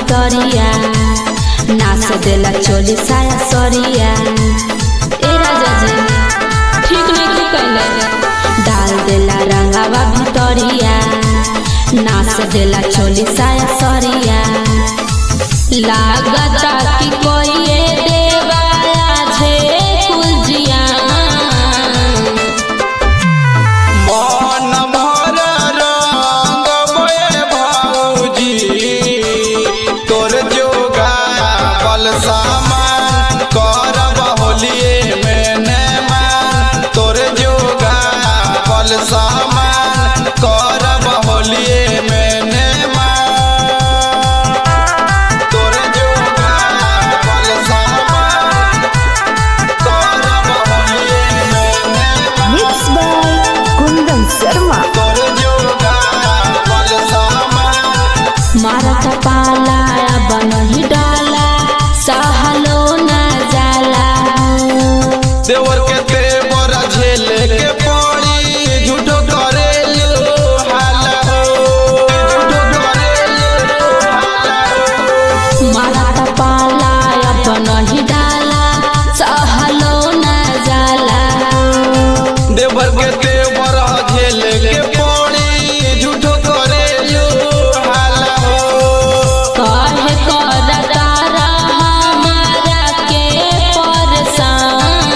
भितरिया नाच देला चोली साया सरिया ए राजा जी ठीक नहीं की कैले डाल देला रंगावा भितरिया नाच देला चोली साया सरिया लागता कि कोई ये देवाया छे कुलजिया मन भर रंग बये भौजी तोर जोगा बल सामान करब होलिए में ने मान तोर जोगा बल सामान करब होलिए में ने मान तोर जोगा बल सामान करब होलिए में ने मान Mixed by Kundan Sharma. तोर जोगा बल सामान मारत पाला बनही डाला सहलो न जाला देवर के तेवर झेले के पड़ी झूठो करेलू हाला हो झूठो करेलू हाला हो मारत पाला बनही डाला सहलो न जाला देवर के तेवर झेले के पड़ी झूठो करेलू हाला हो कहे करता हमारा के परेशान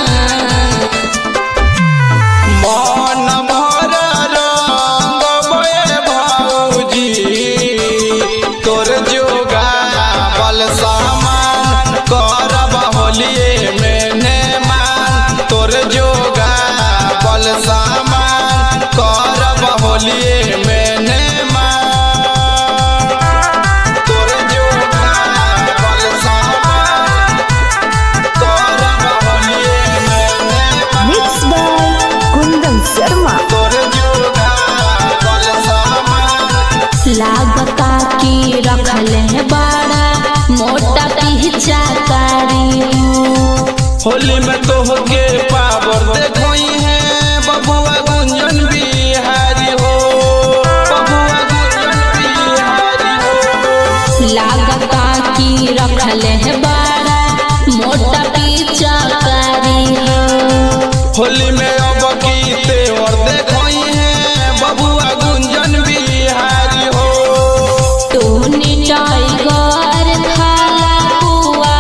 मन भर रंग बये भौजी तोर जोगा बल सामान करब होलिए में ने मान तोर जोगा बल सामान करब होलिए में ने मान तोर जोगा बल सामान करब होलिए में ने मान Mixed by Kundan Sharma. तोर जोगा बल सामान लागता की रखले है बड़ा मोटा पीछा कारी होली में तो होके पावर देखोई है बबुआ गुंजन बिहारी हो बबुआ गुंजन बिहारी हो लागता की रखले है बड़ा मोटा पीछा कारी होली में अब की तेवर देखोई है बबुआ गुंजन बिहारी हो तूने टाइगर खाला पुआ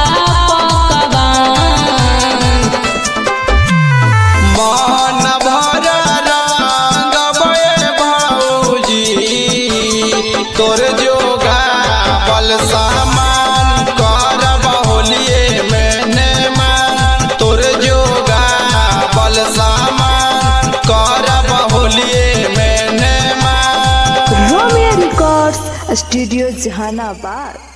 पकवान मन भर रंग बये भौजी तोर जोगा बल सामान करब होलिए में ने मान तोर जोगा बल सामान करब होलिए में ने मान Romeo Records, Studio Jahanabad.